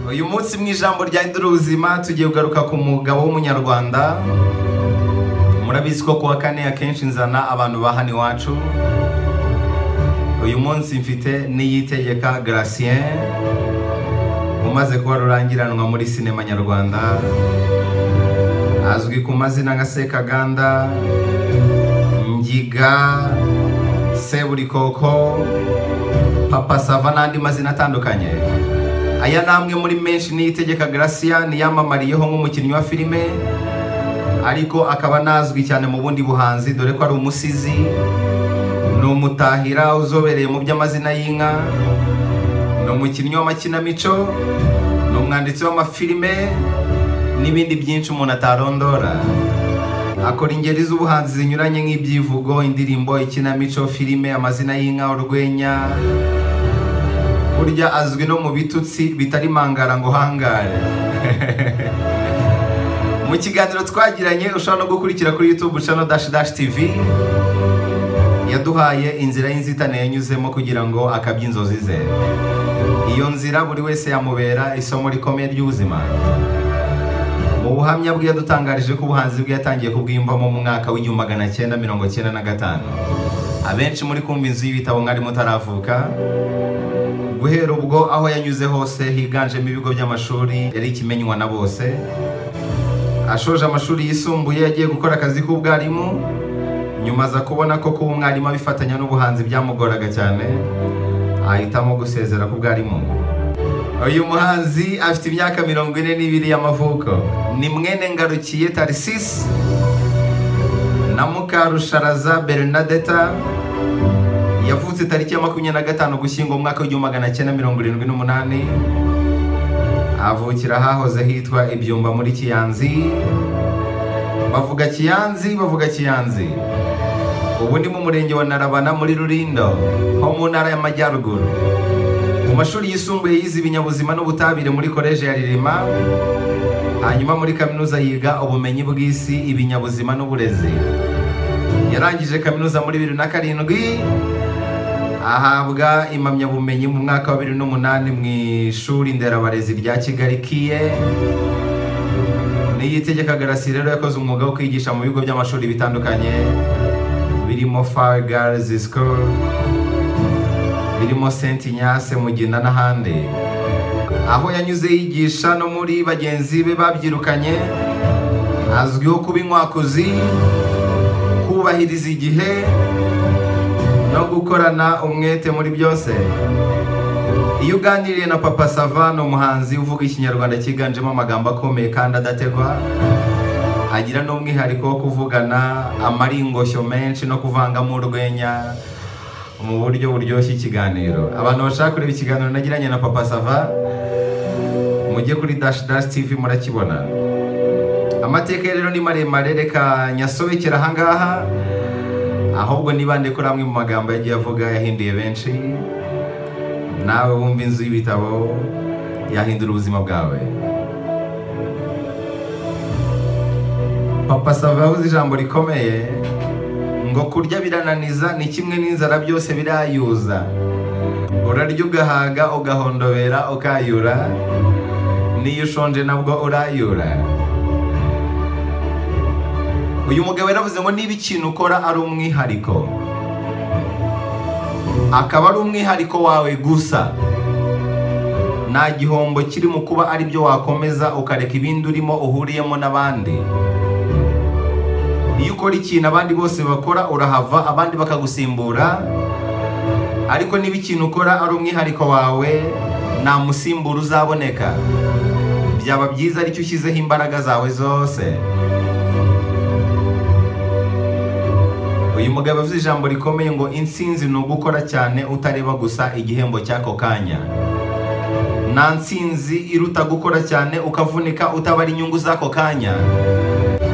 uyu munsi mu ijambo rya Hindura ubuzima tugiye kugaruka ku mugabo w'umunyarwanda murabizi ko kuwa kane akenshi nzana abantu ba hano iwacu uyu munsi mfite niyitegeka Gratien umaze kuba rurangiranwa muri sinema nyarwanda azwi ku mazina nka sekaganda ngiga seburikoko papa sava n'andi mazina atandukanye aya ni amwe muri menshi niyitegeka Gracia niyamamariyeho nk'umukinnyi wa filime ariko akaba anazwi cyane mu bundi buhanzi dore ko ari umusizi ni umutahira uzobereye mu by'amazina y'inka ni umukinnyi w'amakinamico ni umwanditsi w'amafilime n'ibindi byinshi umuntu atarondora akora ingeri z'ubuhanzi zinyuranye nk'ibyivugo indirimbo ikinamico filime amazina y'inka urwenya burya azwi no mu bitutsi bitari mangara ngo hangare mu kiganiro twagiranye ushobora no gukurikira kuri youtube channel dash dash tv yaduhaye inzira y'inzitane yanyuzemo kugira ngo akabye inzozi ze iyo nzira buri wese yamubera isomo rikomeye ry'ubuzima mu buhamya bwe yadutangarije ko ubuhanzi bwe yatangiye kubwiyumvamo mu mwaka w'igihumbi magana cyenda mirongo cyenda na gatanu abenshi muri kumva inzu y'ibitabo mwari mutaravuka guhera ubwo aho yanyuze hose higanjemo ibigo by'amashuri yari ikimenywa na bose ashoje amashuri yisumbuye yagiye gukora akazi k'ubwarimu nyuma aza kubona ko kuba umwarimu abifatanya n'ubuhanzi byamugoraga cyane ahitamo gusezera ku bwarimu uyu muhanzi afite imyaka mirongo ine n'ibiri y'amavuko ni mwene ngarukiye tarisisi na mukarusharaza bernadeta yavutse tariki ya makumyabiri na gatanu gushyingo mu mwaka w'igihumbi magana cyenda mirongo irindwi n'umunani avukira ahahoze hitwa ibyumba muri kiyanzi bavuga kiyanzi bavuga kiyanzi ubu ni mu murenge wa narabana muri rurindo ho mu ntara y'amajyaruguru mu mashuri yisumbuye yize ibinyabuzima n'ubutabire muri koleji ya ririma hanyuma muri kaminuza yiga ubumenyi bw'isi ibinyabuzima n'uburezi yarangije kaminuza muri bibiri na karindwi ahabwa impamyabumenyi mu mwaka wa bibiri n'umunani mu ishuri nderabarezi rya kigali kiye niyitegeka garasi rero yakoze umwuga wo kwigisha mu bigo by'amashuri bitandukanye birimo far girls school birimo Saint Ignace Mugina n'ahandi aho yanyuze yigisha no muri bagenzi be babyirukanye azwiho kuba inkwakuzi kubahiriza igihe no gukorana umwete muri byose iyo uganiriye na papa sava ni umuhanzi uvuga ikinyarwanda cyiganjemo amagambo akomeye kandi adategwa agira n'umwihariko wo kuvugana amaringoshyo menshi no kuvangamo urwenya mu buryo buryoshye ikiganiro abantu bashaka kureba ikiganiro nagiranye na papa sava mujye kuri dash dash tv murakibona amateka rero ni maremare reka nyasobekera ahangaha ahubwo nibande kuri amwe mu magambo yagiye avuga yahinduye benshi nawe wumva inzu y'ibitabo yahindura ubuzima bwawe papa sava yavuze ijambo rikomeye ngo kurya birananiza ni kimwe n'inzara byose birayuza urarya ugahaga ugahondobera ukayura n'iyo ushonje nabwo urayura uyu mugabo yaravuze ngo niba ikintu ukora ari umwihariko akaba ari umwihariko wawe gusa nta gihombo kiri mu kuba ari byo wakomeza ukareka ibindi urimo uhuriyemo n'abandi iyo ukora ikintu abandi bose bakora urahava abandi bakagusimbura ariko niba ikintu ukora ari umwihariko wawe nta musimbura uzaboneka byaba byiza aricyo ushyizeho imbaraga zawe zose uyu mugabo avuze ijambo rikomeye ngo insinzi ni ugukora cyane utareba gusa igihembo cy'ako kanya nta nsinzi iruta gukora cyane ukavunika utabara inyungu z'ako kanya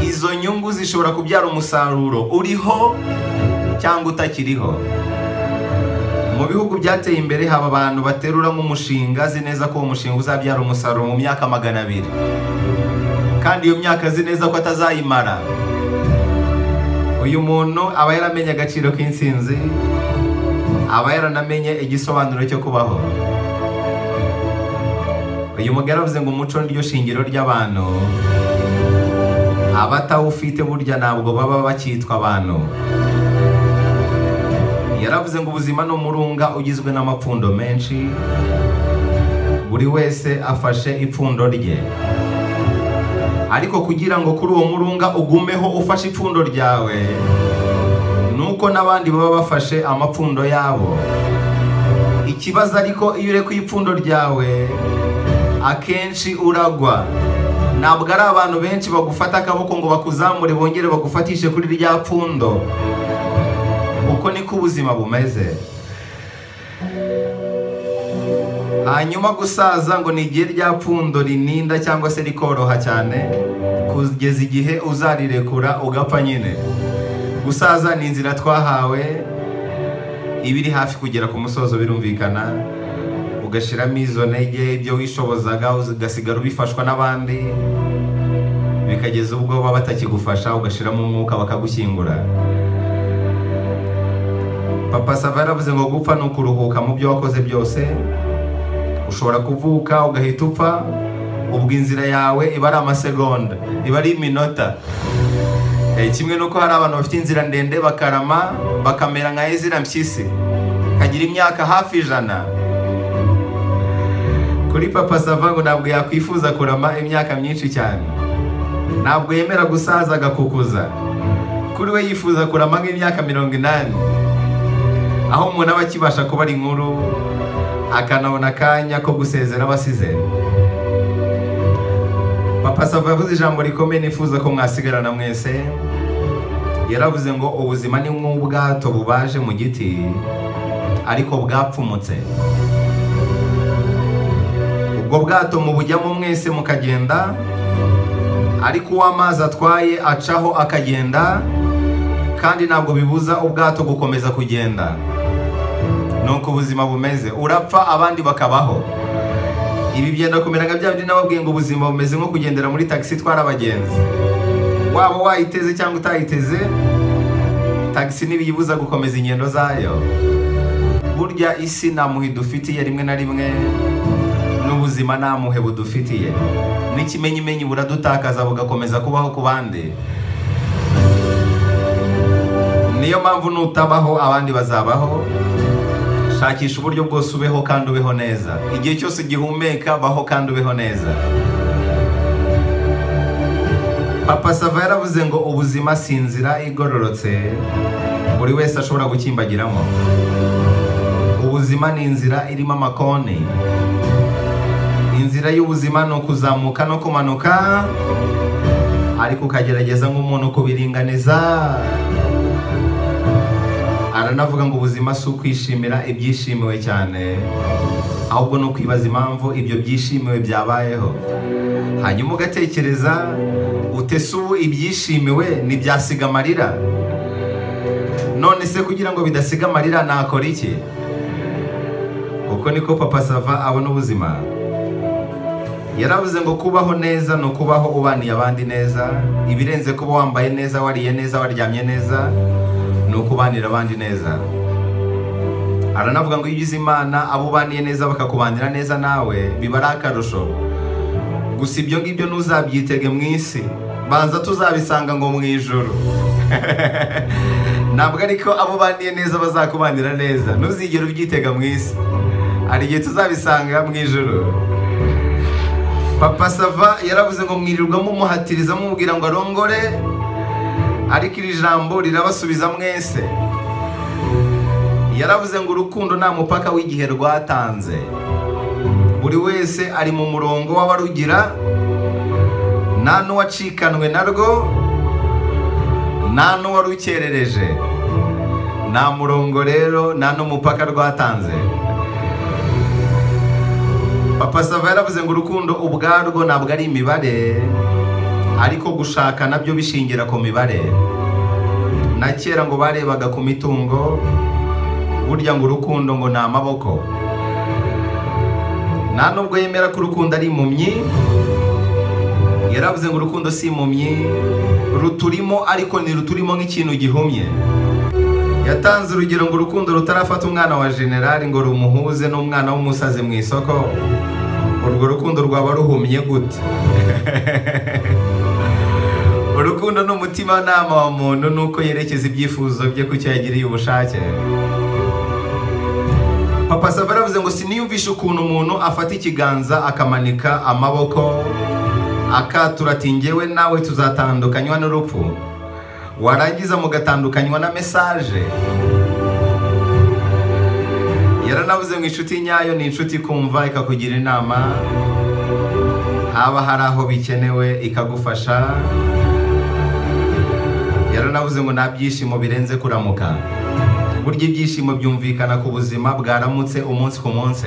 izo nyungu zishobora kubyara umusaruro uriho cyangwa utakiriho mu bihugu byateye imbere haba abantu baterura nk'umushinga azi neza ko uwo mushinga uzabyara umusaruro mu myaka magana abiri kandi iyo myaka azi neza ko atazayimara uyu muntu aba yaramenye agaciro k'insinzi aba yaranamenye igisobanuro cyo kubaho uyu mugore aravuze ngo umuco niryo shingiro ry'abantu abatawufite burya ntabwo baba bakitwa abantu yaravuze ngo ubuzima ni umurunga ugizwe n'amapfundo menshi buri wese afashe ipfundo rye ariko kugira ngo kuri uwo murunga ugumeho ufashe ipfundo ryawe nuko n'abandi baba bafashe amapfundo yabo ikibazo ariko iyo urekuye ipfundo ryawe akenshi uragwa ntabwo ari abantu benshi bagufata akaboko ngo bakuzamure bongere bagufatishe kuri rya pfundo uko niko ubuzima bumeze hanyuma gusaza ngo ni igihe rya pfundo rininda cyangwa se rikoroha cyane kugeza igihe uzarirekura ugapfa nyine gusaza ni inzira twahawe iba iri hafi kugera ku musozo birumvikana ugashyiramo izo ntege ibyo wishobozaga ugasigara ubifashwa n'abandi bikageza ubwo baba batakigufasha ugashyiramo umwuka bakagushyingura papa sava yaravuze ngo gupfa ni ukuruhuka mu byo wakoze byose ushobora kuvuka ugahita upfa ubwo inzira yawe iba ari amasegonda iba ari iminota Eh, kimwe nuko hari abantu bafite inzira ndende bakarama bakamera nka ezira mpyisi kagira imyaka hafi ijana kuri papa sava ngo ntabwo yakwifuza kurama imyaka myinshi cyane ntabwo yemera gusaza agakukuza kuri we yifuza kurama nk'imyaka mirongo inani aho umuntu aba akibasha kuba ari inkuru akanabona akanya ko gusezera abasize papa sava yavuze ijambo rikomeye nifuza ko mwasigarana mwese yaravuze ngo ubuzima ni nk'ubwato bubaje mu giti ariko bwapfumutse ubwo bwato mubujyamo mwese mukagenda ariko uw'amazi atwaye acaho akagenda kandi ntabwo bibuza ubwato gukomeza kugenda ni uko ubuzima bumeze urapfa abandi bakabaho ibi byenda kumera nka bya bindi nababwiye ngo ubuzima bumeze nko kugendera muri tagisi itwara abagenzi waba wayiteze cyangwa utayiteze tagisi ntibiyibuza gukomeza ingendo zayo burya isi nta muhe dufitiye rimwe na rimwe n'ubuzima nta muhe budufitiye n'ikimenyimenyi buradutakaza bugakomeza kubaho ku bandi niyo mpamvu nutabaho abandi bazabaho shakisha uburyo bwose ubeho kandi ubeho neza igihe cyose gihumeka baho kandi ubeho neza papa sava yaravuze ngo ubuzima si inzira igororotse buri wese ashobora gukimbagiramo ubuzima ni inzira irimo amakoni inzira y'ubuzima ni ukuzamuka no kumanuka ariko ukagerageza nk'umuntu kubiringaniza aranavuga ngo ubuzima si ukwishimira ibyishimiwe cyane ahubwo ni ukwibaza impamvu ibyo byishimiwe byabayeho hanyuma ugatekereza utese ubu ibyishimiwe ntibyasiga amarira none se kugira ngo bidasiga amarira nakora iki uko niko papa sava abona ubuzima yaravuze ngo kubaho neza ni ukubaho ubaniye abandi neza ibirenze kuba wambaye neza wariye neza waryamye neza ni ukubanira abandi neza aranavuga ngo iyo ugize imana abo ubaniye neza bakakubanira neza nawe biba ari akarusho gusa ibyo ngibyo ntuzabyitege mu isi banza tuzabisanga ngo mu ijoro ntabwo ariko abo ubaniye neza bazakubanira neza ntuzigere ubyitega mu isi hari igihe tuzabisanga mu ijoro papa sava yaravuze ngo mwirirwamo umuhatiriza mubwira ngo arongore ariko iri jambo rirabasubiza mwese yaravuze ngo urukundo nta mupaka w'igihe rwatanze buri wese ari mu murongo w'abarugira nta n'uwacikanwe narwo nta n'uwarukerereje nta murongo rero nta n'umupaka rwatanze papa sava yaravuze ngo urukundo ubwarwo ntabwo ari imibare ariko gushaka nabyo bishingira ku mibare na kera ngo barebaga ku mitungo burya ngo urukundo ngo ni amaboko nta nubwo yemera ko urukundo ari impumyi yaravuze ngo urukundo si impumyi ruturimo ariko ntiruturimo nk'ikintu gihumye yatanze urugero ngo urukundo rutarafata umwana wa generali ngo rumuhuze n'umwana w'umusazi mu isoko urwo rukundo rwaba ruhumye gute urukundo ni umutimanama wa muntu ni uko yerekeza ibyifuzo bye ku cyo yagiriye ubushake papa sabara yavuze ngo siniyumvishe ukuntu umuntu afata ikiganza akamanika amaboko akatura ati ngewe nawe tuzatandukanywa n'urupfu warangiza mugatandukanywa na mesaje yaranavuze ngo inshuti nyayo ni inshuti ikumva ikakugira inama haba hari aho bikenewe ikagufasha yaranavuze ngo nta byishimo birenze kuramuka burya ibyishimo byumvikana ku buzima bwaramutse umunsi ku munsi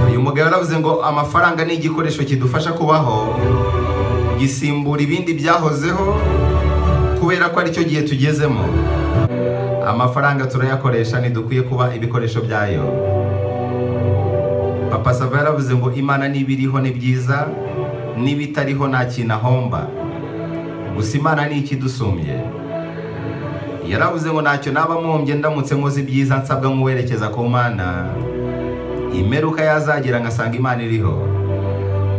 uyu mugabo yaravuze ngo amafaranga ni igikoresho kidufasha kubaho gisimbura ibindi byahozeho kubera ko aricyo gihe tugezemo amafaranga turayakoresha ntidukwiye kuba ibikoresho byayo papa sava yaravuze ngo imana n'ibiriho ni byiza n'ibitariho nta kintu ahomba gusa imana ni ikidusumye yaravuze ngo ntacyo naba mpombye ndamutse nkoze ibyiza nsabwa nk'uwerekeza ku mana imeruka yazagera ngasanga imana iriho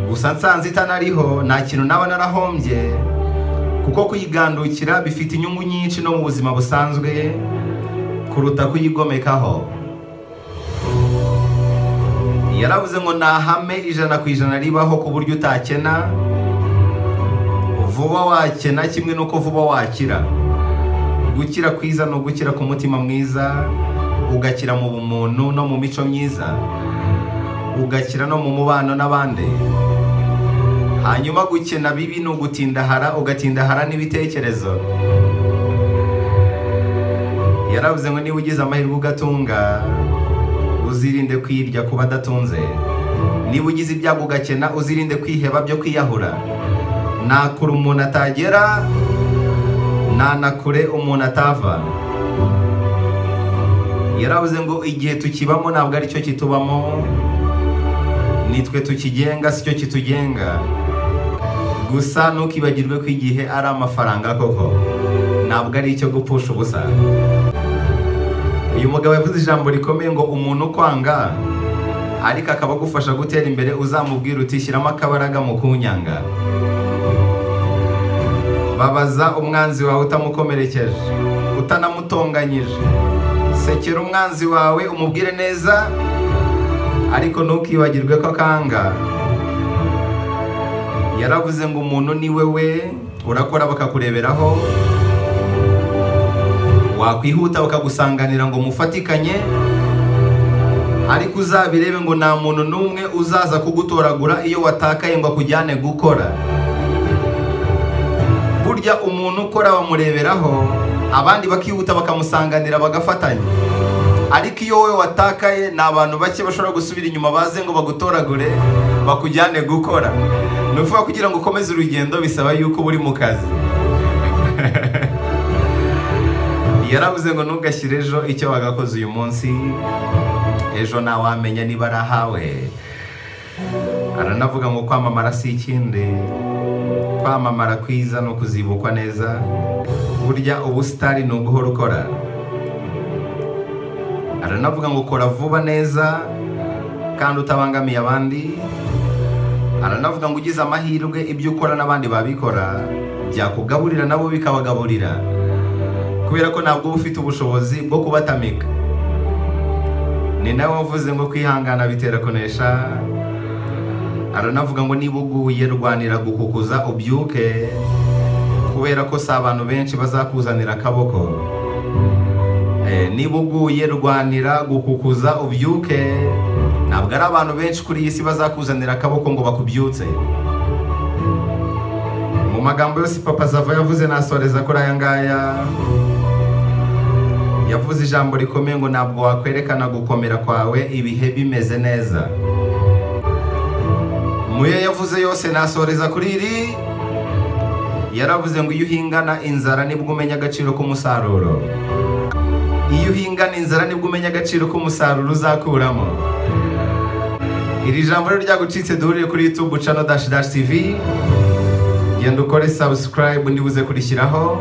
gusa nsanze itanariho nta kintu naba narahombye kuko kuyigandukira bifite inyungu nyinshi no mu buzima busanzwe kuruta kuyigomekaho yaravuze ngo ni ahame ijana ku ijana ribaho ku buryo utakena vuba wakena kimwe n'uko vuba wakira gukira kwiza ni ugukira ku mutima mwiza ugakira mu bumuntu no mu mico myiza ugakira no mu mubano n'abandi hanyuma gukena bibi ni ugutindahara ugatindahara n'ibitekerezo yaravuze ngo niba ugize amahirwe ugatunga uzirinde kwirya ku badatunze niba ugize ibyago ugakena uzirinde kwiheba byo kwiyahura nta kure umuntu atagera nta na kure umuntu atava yaravuze ngo igihe tukibamo ntabwo ari cyo kitubamo nitwe tukigenga si cyo kitugenga gusa ntukibagirwe ko igihe ari amafaranga koko ntabwo ari icyo gupfusha ubusa uyu mugabo yavuze ijambo rikomeye ngo umuntu ukwanga ariko akaba agufasha gutera imbere uzamubwira uti shyiramo akabaraga mu kunyanga babaza umwanzi wawe utamukomerekeje utanamutonganyije sekera umwanzi wawe umubwire neza ariko ntukibagirwe ko akanga yaravuze ngo umuntu ni we we urakora bakakureberaho wakwihuta bakagusanganira ngo mufatikanye ariko uzabirebe ngo nta muntu n'umwe uzaza kugutoragura iyo watakaye ngo akujyane gukora burya umuntu ukora bamureberaho abandi bakihuta bakamusanganira bagafatanya ariko iyo wowe watakaye ni abantu bake bashobora gusubira inyuma baze ngo bagutoragure bakujyane gukora ni ukuvuga kugira ngo ukomeze urugendo bisaba yuko uba uri mu kazi yaravuze ngo ntugashyire ejo icyo wagakoze uyu munsi ejo ntawamenya niba arahawe aranavuga ngo kwamamara si ikindi kwamamara kwiza ni ukuzibukwa neza burya ubusitari ni uguhora ukora aranavuga ngo kora vuba neza kandi utabangamiye abandi aranavuga ngo ugize amahirwe ibyo ukora n'abandi babikora byakugaburira nabo bikabagaburira kubera ko ntabwo uba ufite ubushobozi bwo kubatamika ni nawe wavuze ngo kwihangana bitera kunesha aranavuga ngo niba uguye rwanira gukukuza ubyuke kubera ko si abantu benshi bazakuzanira akaboko niba uguye rwanira gukukuza ubyuke ntabwo ari abantu benshi kuri iyi si bazakuzanira akaboko ngo bakubyutse mu magambo yose papa zava yavuze nasoreza kuri aya ngaya yavuze ijambo rikomeye ngo ntabwo wakwerekana gukomera kwawe ibihe bimeze neza muyo yavuze yose nasoreza kuri iri yaravuze ngo iyo uhingana inzara nibwo umenya agaciro k'umusaruro iyo uhingana inzara nibwo umenya agaciro k'umusaruro uzakuramo iri jambo rero ryagucitse duhurire kuri youtube channel dash dash tv genda ukore subscribe niba uze kurishyiraho